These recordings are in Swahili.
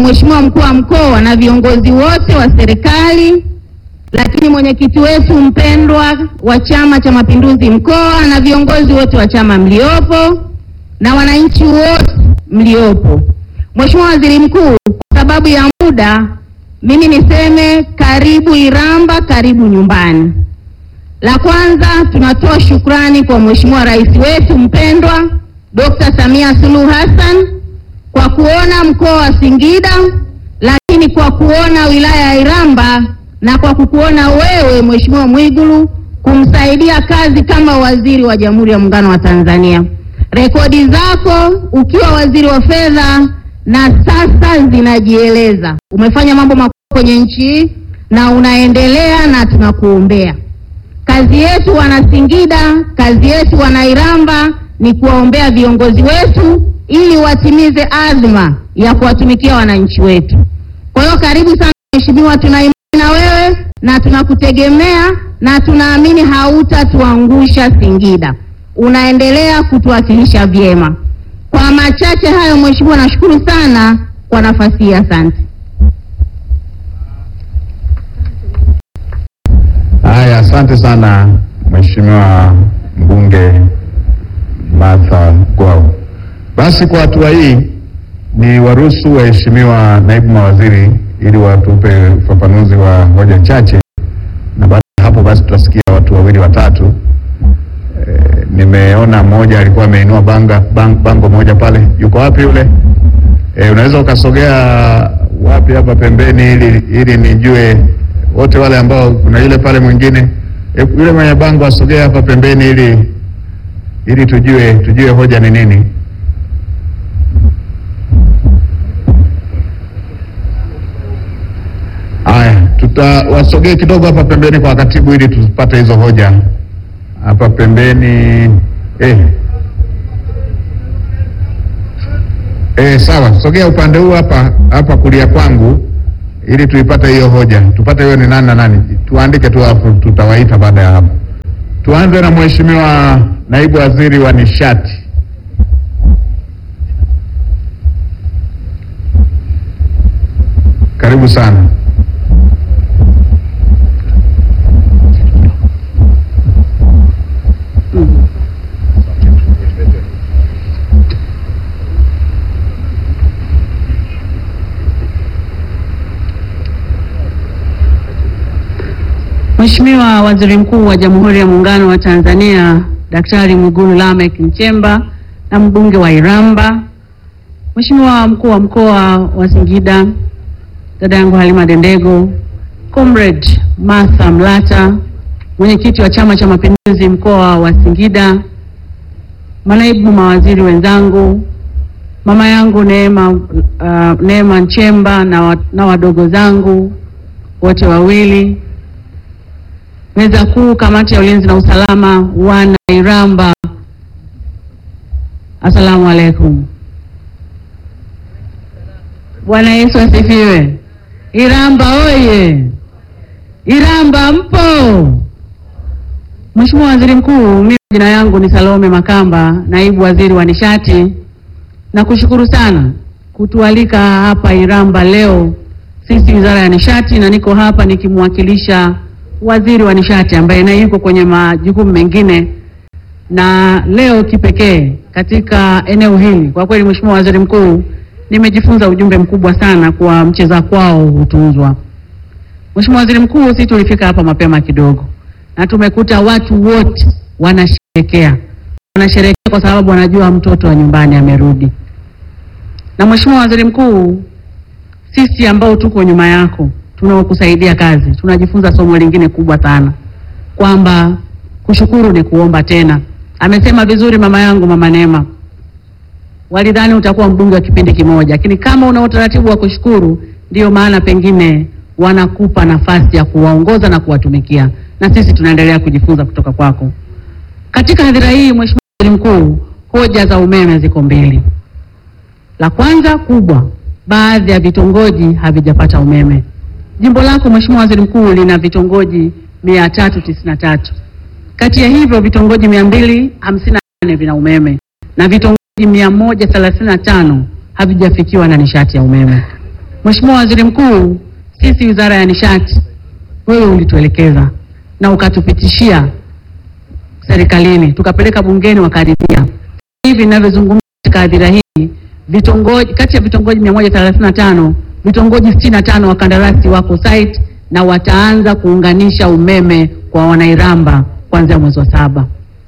Mheshimiwa mkuu wa mkoa na viongozi wote wa serikali, lakini mwenyekiti wetu mpendwa wa Chama cha Mapinduzi mkoa na viongozi wote wa chama mliopo na wananchi wote mliopo. Mheshimiwa Waziri Mkuu, kwa sababu ya muda, mimi niseme karibu Iramba, karibu nyumbani. La kwanza tunatoa shukrani kwa Mheshimiwa Rais wetu mpendwa Dr. Samia Suluhu Hassan kwa kuona mkoa wa Singida, lakini kwa kuona wilaya ya Iramba na kwa kukuona wewe Mheshimiwa Mwigulu kumsaidia kazi kama waziri wa Jamhuri ya Muungano wa Tanzania. Rekodi zako ukiwa waziri wa fedha na sasa zinajieleza. Umefanya mambo makubwa kwenye nchi hii na unaendelea na tunakuombea. Kazi yetu wana Singida, kazi yetu wana Iramba ni kuwaombea viongozi wetu ili watimize azma ya kuwatumikia wananchi wetu. Kwa hiyo karibu sana mheshimiwa, tuna imani na wewe na tunakutegemea na tunaamini hautatuangusha Singida. Unaendelea kutuwakilisha vyema. Kwa machache hayo, mheshimiwa, nashukuru sana kwa nafasi hii, asante. Haya, asante sana Mheshimiwa mbunge Martha Gwau. Basi kwa hatua hii ni waruhusu waheshimiwa naibu mawaziri ili watupe ufafanuzi wa hoja chache, na baada ya hapo basi tutasikia watu wawili watatu. E, nimeona mmoja alikuwa ameinua banga bang, bango moja pale, yuko wapi yule? E, unaweza ukasogea wapi hapa pembeni ili ili nijue wote wale ambao kuna yule pale mwingine e, yule mwenye bango asogee hapa pembeni ili ili tujue tujue hoja ni nini. Haya, tutawasogee kidogo hapa pembeni kwa katibu ili tupate hizo hoja hapa pembeni eh. Eh, sawa, sogea upande huu hapa hapa kulia kwangu ili tuipate hiyo hoja, tupate hiyo ni nani na nani, tuandike tu alafu tutawaita baada ya hapo. Tuanze na Mheshimiwa Naibu Waziri wa Nishati. Karibu sana. Mheshimiwa Waziri Mkuu wa Jamhuri ya Muungano wa Tanzania Daktari Mwigulu Lameck Nchemba na mbunge wa Iramba, Mheshimiwa mkuu wa mkoa wa Singida dada yangu Halima Dendego, Comrade Martha Mlata, mwenyekiti wa Chama cha Mapinduzi mkoa wa Singida, manaibu mawaziri wenzangu, mama yangu Neema, uh, Neema Nchemba na, wa, na wadogo zangu wote wawili meza kuu, kamati ya ulinzi na usalama, wana Iramba, asalamu alaikum. Bwana Yesu asifiwe. Iramba oye! Iramba mpo? Mheshimiwa Waziri Mkuu, mimi jina yangu ni Salome Makamba, naibu waziri wa nishati. Nakushukuru sana kutualika hapa Iramba leo sisi Wizara ya Nishati, na niko hapa nikimwakilisha waziri wa nishati ambaye naye yuko kwenye majukumu mengine, na leo kipekee katika eneo hili. Kwa kweli, Mheshimiwa Waziri Mkuu, nimejifunza ujumbe mkubwa sana kwa mcheza kwao hutunzwa. Mheshimiwa Waziri Mkuu, sisi tulifika hapa mapema kidogo na tumekuta watu wote wanasherekea, wanasherekea kwa sababu wanajua mtoto wa nyumbani amerudi. Na Mheshimiwa Waziri Mkuu, sisi ambao tuko nyuma yako tunaokusaidia kazi tunajifunza somo lingine kubwa sana, kwamba kushukuru ni kuomba tena. Amesema vizuri mama yangu mama Neema, walidhani utakuwa mbunge wa kipindi kimoja, lakini kama una utaratibu wa kushukuru, ndiyo maana pengine wanakupa nafasi ya kuwaongoza na kuwatumikia, na sisi tunaendelea kujifunza kutoka kwako. Katika hadhira hii, Mheshimiwa Waziri Mkuu, hoja za umeme ziko mbili. La kwanza kubwa, baadhi ya vitongoji havijapata umeme. Jimbo lako Mheshimiwa Waziri Mkuu lina vitongoji mia tatu tisini na tatu. Kati ya hivyo vitongoji mia mbili hamsini na nane vina umeme na vitongoji mia moja thelathini na tano havijafikiwa na nishati ya umeme. Mheshimiwa Waziri Mkuu, sisi Wizara ya Nishati, wewe ulituelekeza na ukatupitishia serikalini, tukapeleka bungeni, wakaridhia. Hivi ninavyozungumza katika hadhira hii, vitongoji kati ya vitongoji 135 vitongoji 65 wakandarasi wako site na wataanza kuunganisha umeme kwa wanairamba kuanzia mwezi wa saba.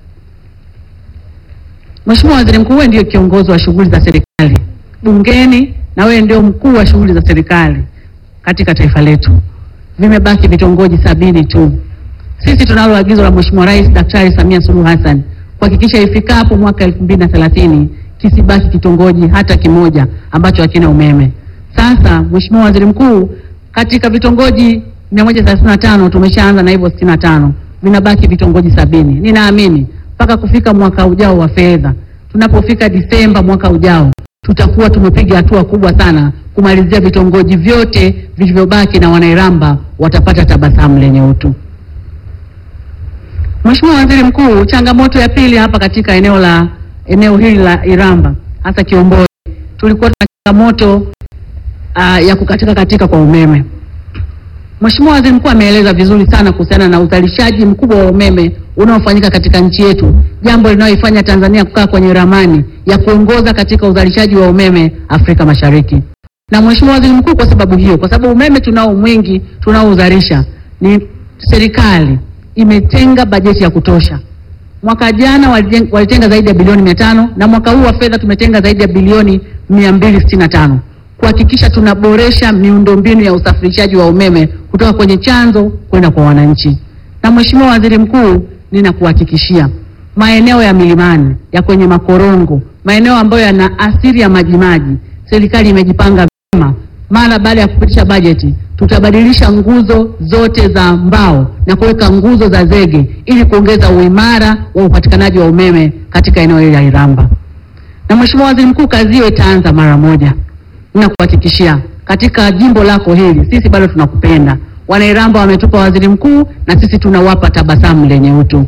Mheshimiwa Waziri Mkuu, wewe ndio kiongozi wa shughuli za serikali bungeni na wewe ndio mkuu wa shughuli za serikali katika taifa letu. Vimebaki vitongoji sabini tu. Sisi tunalo agizo la Mheshimiwa Rais Daktari Samia Suluhu Hassan kuhakikisha ifikapo mwaka 2030 kisibaki kitongoji hata kimoja ambacho hakina umeme. Sasa Mheshimiwa Waziri Mkuu, katika vitongoji 135 tumeshaanza na hivyo 65, vinabaki vitongoji sabini. Ninaamini mpaka kufika mwaka ujao wa fedha, tunapofika Disemba mwaka ujao, tutakuwa tumepiga hatua kubwa sana kumalizia vitongoji vyote vilivyobaki, na wanairamba watapata tabasamu lenye utu. Mheshimiwa Waziri Mkuu, changamoto ya pili hapa katika eneo la eneo hili la Iramba hasa Kiomboi, tulikuwa tuna changamoto uh, ya kukatika katika kwa umeme. Mheshimiwa Waziri Mkuu ameeleza vizuri sana kuhusiana na uzalishaji mkubwa wa umeme unaofanyika katika nchi yetu, jambo linaloifanya Tanzania kukaa kwenye ramani ya kuongoza katika uzalishaji wa umeme Afrika Mashariki. Na Mheshimiwa Waziri Mkuu, kwa sababu hiyo, kwa sababu umeme tunao mwingi tunaouzalisha, ni serikali imetenga bajeti ya kutosha. Mwaka jana waliten- walitenga zaidi ya bilioni mia tano na mwaka huu wa fedha tumetenga zaidi ya bilioni mia mbili sitini na tano kuhakikisha tunaboresha miundombinu ya usafirishaji wa umeme kutoka kwenye chanzo kwenda kwa wananchi. Na Mheshimiwa Waziri Mkuu, ninakuhakikishia maeneo ya milimani ya kwenye makorongo, maeneo ambayo yana asili ya majimaji, serikali imejipanga vyema. Mara baada ya kupitisha bajeti, tutabadilisha nguzo zote za mbao na kuweka nguzo za zege ili kuongeza uimara wa upatikanaji wa umeme katika eneo hili la Iramba. Na Mheshimiwa Waziri Mkuu, kazi hiyo itaanza mara moja. Ninakuhakikishia katika jimbo lako hili sisi bado tunakupenda. Wanairamba wametupa waziri mkuu na sisi tunawapa tabasamu lenye utu.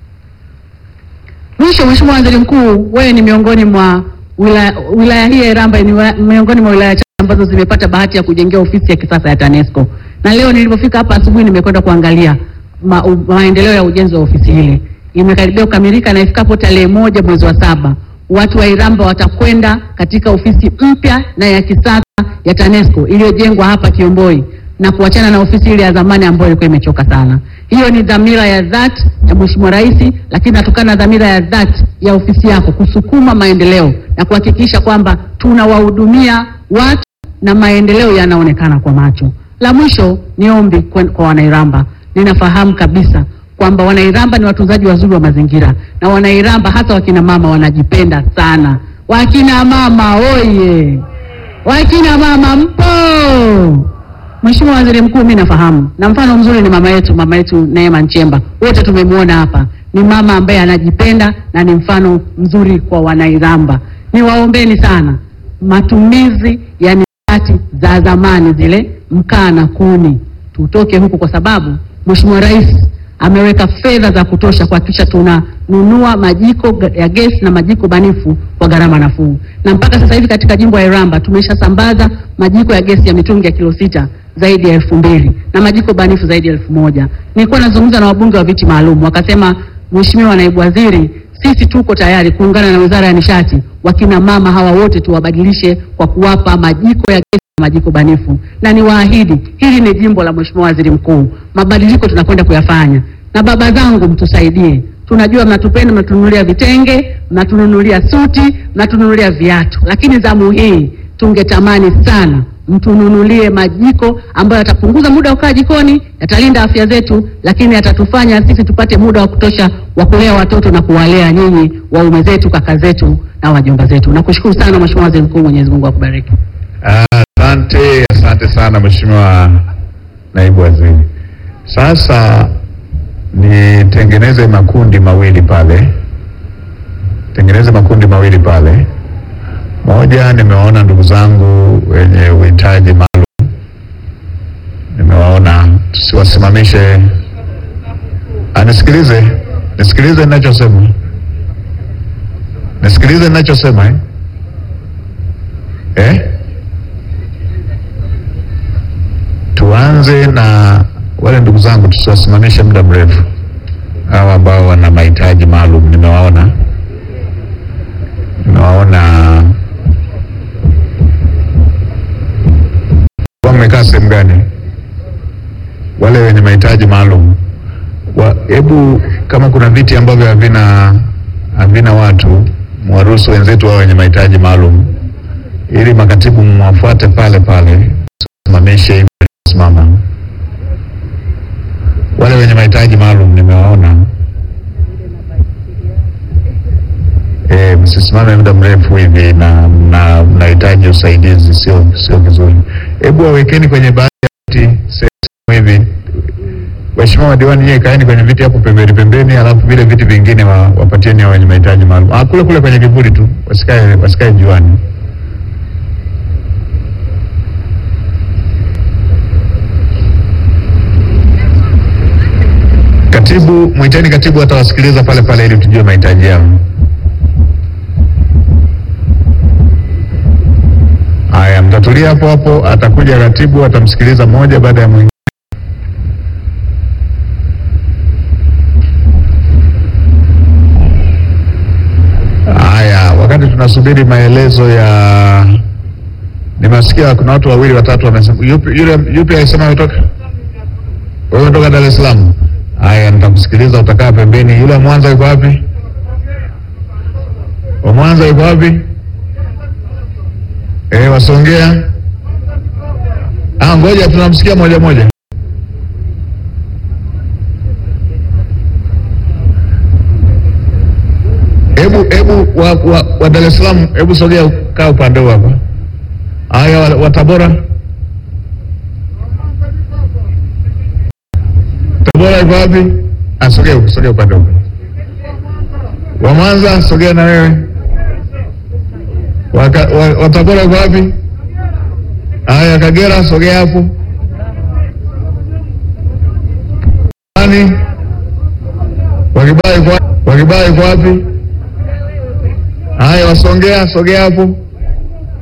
Mwisho, Mheshimiwa Waziri Mkuu, wewe ni miongoni mwa wilaya, wilaya hii ya Iramba ni wa- miongoni mwa wilaya chache ambazo zimepata bahati ya kujengea ofisi ya kisasa ya TANESCO. Na leo nilipofika hapa asubuhi nimekwenda kuangalia ma, u, maendeleo ya ujenzi wa ofisi hili. Imekaribia kukamilika na ifikapo tarehe moja mwezi wa saba watu wa Iramba watakwenda katika ofisi mpya na ya kisasa ya TANESCO iliyojengwa hapa Kiomboi na kuachana na ofisi ile ya zamani ambayo ilikuwa imechoka sana. Hiyo ni dhamira ya dhati ya Mheshimiwa Rais, lakini natokana na dhamira ya dhati ya ofisi yako kusukuma maendeleo na kuhakikisha kwamba tunawahudumia watu na maendeleo yanaonekana kwa macho. La mwisho ni ombi kwen- kwa Wanairamba. Ninafahamu kabisa kwamba Wanairamba ni watunzaji wazuri wa mazingira na Wanairamba hasa wakina mama wanajipenda sana. Wakina mama oye! Wakina mama mpo! Mheshimiwa Waziri Mkuu, mimi nafahamu na mfano mzuri ni mama yetu, mama yetu Neema Nchemba, wote tumemwona hapa. Ni mama ambaye anajipenda na ni mfano mzuri kwa Wanairamba. Niwaombeni sana matumizi ya nishati za zamani zile mkaa na kuni, tutoke huku, kwa sababu Mheshimiwa Rais ameweka fedha za kutosha kuhakikisha tunanunua majiko ga- ya gesi na majiko banifu kwa gharama nafuu, na mpaka sasa hivi katika jimbo la Iramba tumeshasambaza majiko ya gesi ya mitungi ya kilo sita zaidi ya elfu mbili na majiko banifu zaidi ya elfu moja. Nilikuwa nazungumza na wabunge wa viti maalum, wakasema, Mheshimiwa Naibu Waziri, sisi tuko tayari kuungana na Wizara ya Nishati, wakina mama hawa wote tuwabadilishe kwa kuwapa majiko ya gesi na majiko banifu, na niwaahidi hili ni jimbo la Mheshimiwa Waziri Mkuu, mabadiliko tunakwenda kuyafanya, na baba zangu mtusaidie. Tunajua mnatupenda, mnatununulia vitenge, mnatununulia suti, mnatununulia viatu, lakini zamu hii tungetamani sana mtununulie majiko ambayo yatapunguza muda wa kukaa jikoni, yatalinda afya zetu, lakini yatatufanya sisi tupate muda wa kutosha wa kulea watoto na kuwalea nyinyi waume zetu, kaka zetu na wajomba zetu. Nakushukuru sana Mheshimiwa Waziri Mkuu, Mwenyezi Mungu akubariki. Asante, asante sana Mheshimiwa Naibu Waziri. Sasa nitengeneze makundi mawili pale, tengeneze makundi mawili pale. Moja, nimewaona ndugu zangu wenye uhitaji maalum, nimewaona, tusiwasimamishe. Anisikilize, nisikilize ninachosema, nisikilize ninachosema eh? Eh? Nianze na wale ndugu zangu, tusiwasimamishe muda mrefu, hawa ambao wana mahitaji maalum. Nimewaona, nimewaona kwa mmekaa sehemu gani? Wale wenye mahitaji maalum wa, hebu kama kuna viti ambavyo havina havina watu, mwaruhusu wenzetu wao wenye mahitaji maalum, ili makatibu mwafuate pale pale, simamishe hivi simama. Wale wenye mahitaji maalum nimewaona, eh, msisimame muda mrefu hivi na na mnahitaji usaidizi, sio sio vizuri. Hebu wawekeni kwenye baadhi ya viti sehemu hivi Waheshimiwa madiwani, nyie kaeni kwenye viti hapo pembeni pembeni, alafu vile viti vingine wa, wapatieni hao wenye mahitaji maalum. Ah, kule kule kwenye kivuli tu, wasikae wasikae juani. Katibu, mwiteni katibu, atawasikiliza pale pale ili tujue mahitaji yao. Haya, mtatulia hapo hapo, atakuja katibu, atamsikiliza mmoja baada ya mwingine. Haya, wakati tunasubiri maelezo ya, nimesikia kuna watu wawili watatu wamesema. Yupi yule yupi alisema ametoka? Wewe unatoka Dar es Salaam? Haya, nitakusikiliza, utakaa pembeni. Yule wa Mwanza yuko wapi? Wa Mwanza yuko wapi? Eh, wasongea. Ah, ngoja tunamsikia moja moja. Hebu hebu wa, wa, wa Dar es Salaam, hebu sogea, kaa upande huu hapa. Haya, wa, wa Tabora, Tabora iko wapi? Ah, sogea huko, sogea upande huu. Wa Mwanza, sogea na wewe. Wa, Ka- wa, wa Tabora iko wapi? Haya, Kagera, sogea hapo. Nani? Wakibai iko wapi? Wakibai iko wapi? Haya, wasongea, sogea hapo.